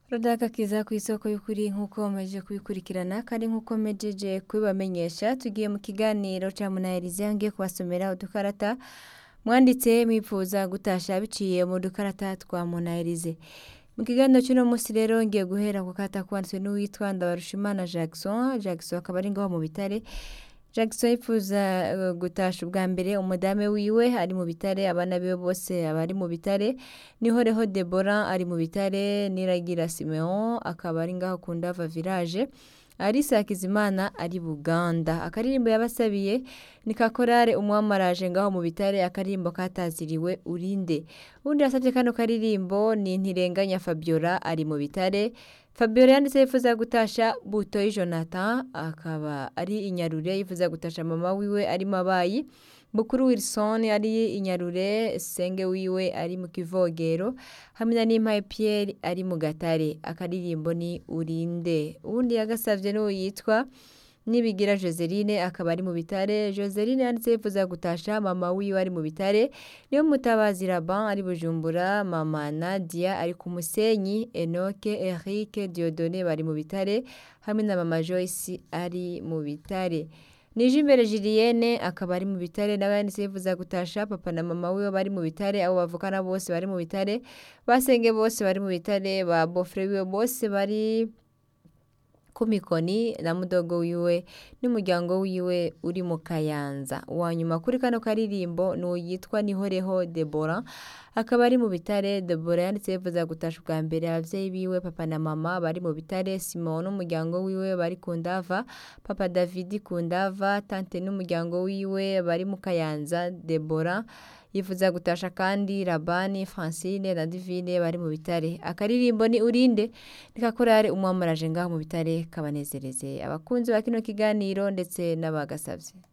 Rodaka kiza ku isoko y'ukuri nk'uko mumeje kubikurikirana kandi nk'uko mejeje kubibamenyesha tugiye mu kiganiro ca munaherize ngiye kubasomera udukarata mwanditse mwipfuza gutasha biciye mu dukarata twa munaherize mu kiganiro cy'uno munsi rero ngiye guhera ku kata kwanditswe n'uwitwa Ndabarushimana Jackson Jackson akaba ari ngaho mu bitare Jackson yifuza uh, gutasha ubwa mbere umudame wiwe ari mu bitare abana biwe bose abari mu bitare nihoreho Deborah ari mu bitare niragira Simeon akaba ari ngaho ku Ndava village Arisa Hakizimana ari Buganda akaririmbo yabasabiye ni kakorare umwamaraje ngaho mu bitare akaririmbo kataziriwe urinde ubundi yasabye kano karirimbo ni ntirenganya Fabiola ari mu bitare Fabiola yanditse yifuza gutasha Butoyi Jonathan akaba ari inyarure yifuza gutasha mama wiwe ari mabayi Bukuru Wilson ari inyarure senge wiwe ari mu kivogero hamwe na Nimpaye Pierre ari mu gatare akaririmbo ni urinde ubundi yagasavye n'uwo yitwa Nibigira Joseline akaba ari mu bitare Joseline yanditse yifuza gutasha mama wiwe ari mu bitare niyo mutabazi Raban ari Bujumbura mama Nadia ari ku Musenyi Enoke Eric Dieudonné bari mu bitare hamwe na mama Joyce ari mu bitare Nije imbere Julienne akaba ari mu bitare n'abanditse yifuza gutasha papa na mama wiwe bari mu bitare abo bavukana bose bari mu bitare basenge bose bari mu bitare ba bofre wiwe bose bari kumikoni na mudogo wiwe n'umuryango wiwe uri mu kayanza uwa nyuma kuri kano karirimbo ni uyitwa nihoreho Deborah akaba ari mu bitare Deborah yanditse yifuza gutasha ubwa mbere abavyeyi biwe papa na mama bari mu bitare Simon n'umuryango wiwe bari ku ndava papa David ku ndava tante n'umuryango wiwe bari mu kayanza Deborah yifuza gutasha kandi Rabani Francine na Divine bari mu bitare akaririmbo ni urinde nikakorare umwamaraje ngaho mu bitare kabanezereze abakunzi ba kino kiganiro ndetse n'abagasavye